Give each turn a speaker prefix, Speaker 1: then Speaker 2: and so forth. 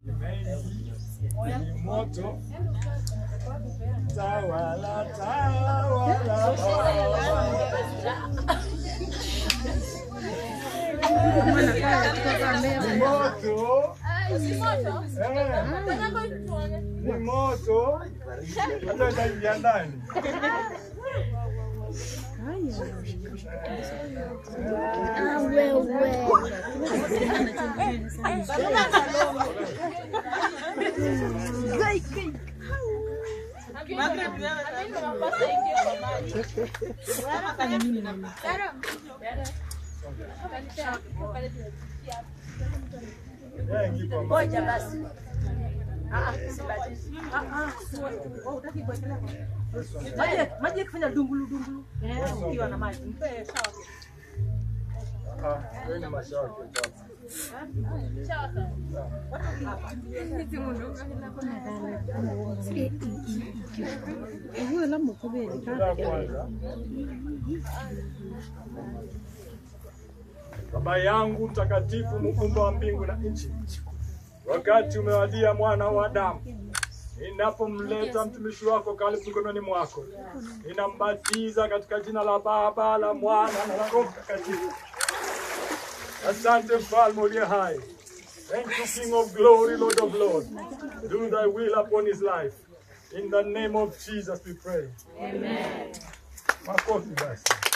Speaker 1: Ni moto tawala tawala ni moto eh, ni moto hata itaingia ndani Eh, kipo
Speaker 2: Ngoja basi. Ah, ah, sibadishi. Ah, ah, wewe hutaki kuwekelea kwa- Maji maji yakifanya dungulu dungulu. Eh, ukiwa na maji. Mpe sawa.
Speaker 1: Ah, wewe ni mashaka baba. Ngoja kwanza. Baba yangu mtakatifu, muumba wa mbingu na nchi, wakati umewadia mwana wa Adamu, ninapomleta mtumishi wako karibu mikononi mwako, ninambatiza katika jina la Baba, la Mwana na la Roho Mtakatifu. Asante mfalme uliye hai. Thank you King of glory, Lord of lords. Do thy will upon his life. In the name of Jesus we pray. Amen. Makofi basi.